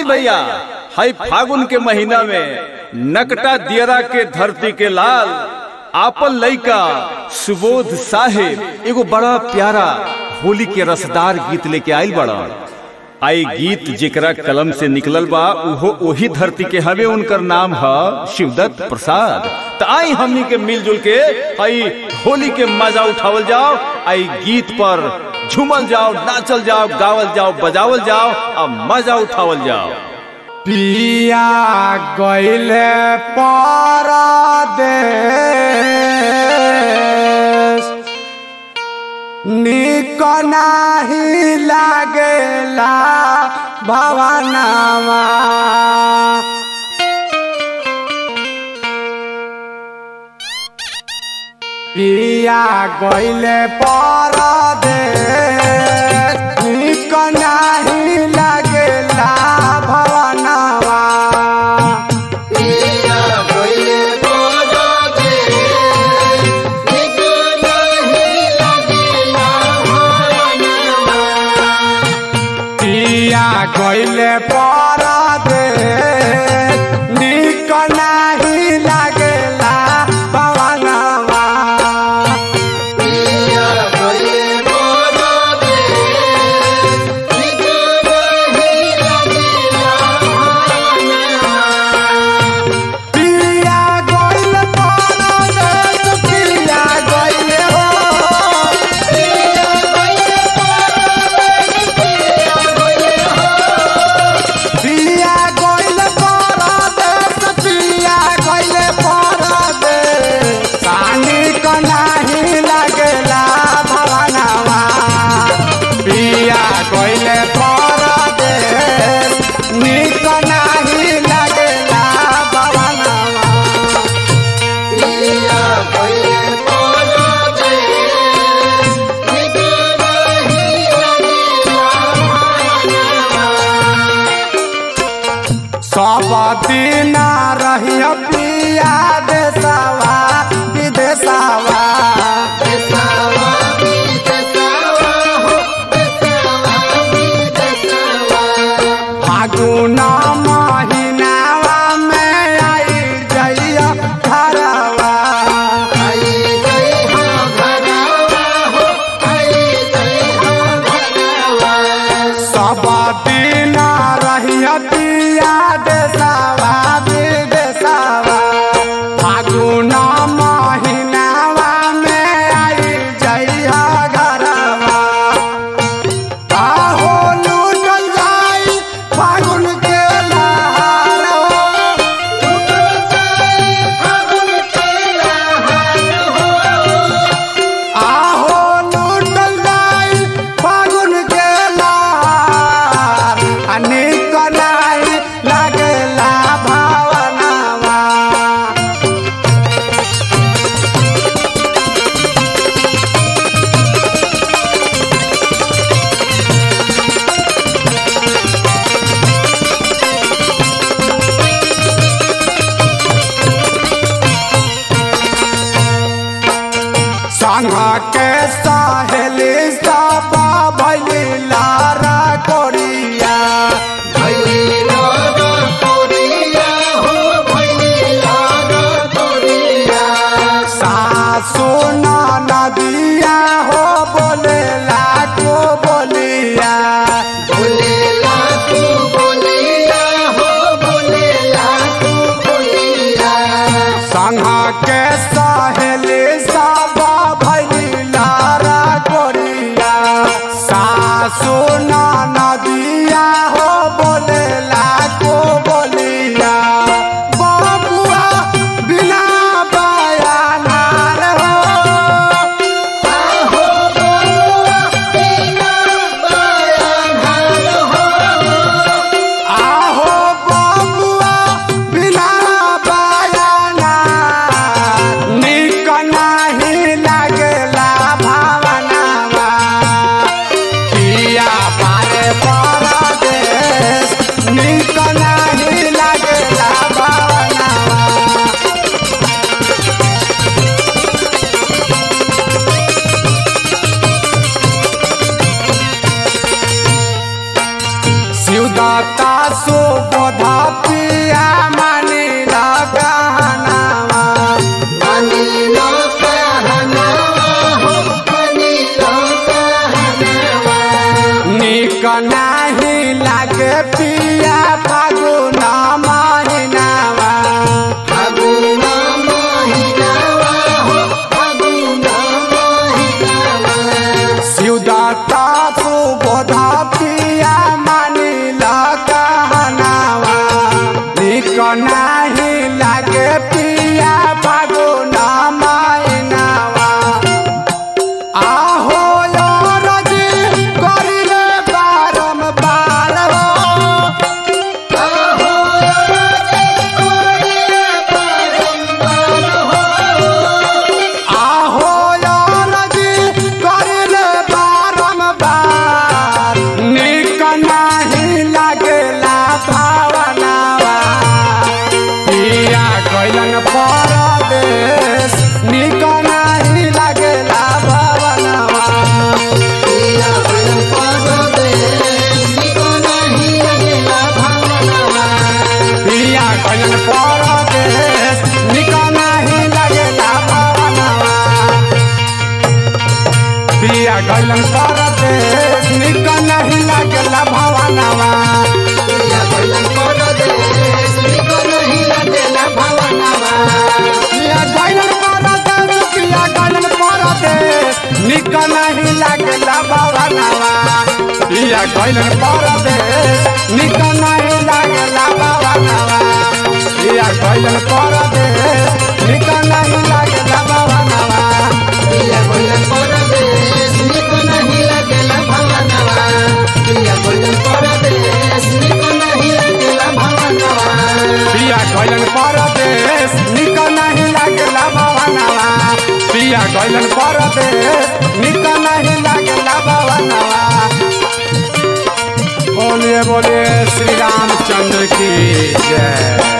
भैया हाई फागुन के महीना में नकटा दियरा के धरती के लाल आपन लइका सुबोध साहेब एगो बड़ा प्यारा होली के रसदार गीत लेके आइल बड़ा आई गीत जेकरा कलम से निकलल बा उहो ओही धरती के हवे उनकर नाम है शिवदत्त प्रसाद त आई हमनी के मिलजुल के आई होली के मजा उठावल जाओ आई गीत पर झूमल जाओ नाचल जाओ गावल जाओ बजावल जाओ और मजा उठावल जाओ पिया गईले परदेश निक नाही लागेला भवनामा पिया गईले परदेश निक नाही लागेला भवनामा पिया गईले परदेश निक नाही लागेला भवनामा पिया गईले परदेश पिया गईले हो पिया गईले परदेश पिया गईले परदेश सानी क नाही लागेला भवनावा पिया गईले परदेश निक नाही लागेला भवनावा सब दिन रही पिया देशवा विदेशवा फागुन महीनावा में आई जइया घरवा सब दिन रही पिया देशवा विदेशवा फागुन महीनावा में आई जइया घरवा आहो लूटल जाई फागुन के लहार आहो लूटल जाई फागुन के लहार अनेक नाही लागेला भावनावा संग के सहेली सब भैली लारा कोरिया सासु नदिया हो बोले लाखो बोलिया संग के सहेली सब भैली नाही लागे पिया फागुना मायनावा आहो रजी करिले बारम्बार हो आहो रजी करिले बारम्बार निक नाही लागेला भावनावा पिया कैलन परदेश निक नाही लागेला भावनावा पिया कैलन परदेश निक नाही लागेला भावनावा पिया कैलन परदेश निक नाही लागेला भावनावा पिया कैलन परदेश पिया कैलन परदेश निक नाही लागेला भावनावा पिया कैलन परदेश निक नाही लागेला भावनावा पिया कैलन परदेश निक नाही लागेला भावनावा पिया गैलन परदेश निक नहीं लागेला भवनवा पिया गैलन परदेश निक नहीं लागेला भवनवा बोलिए बोलिए श्री रामचंद्र की जय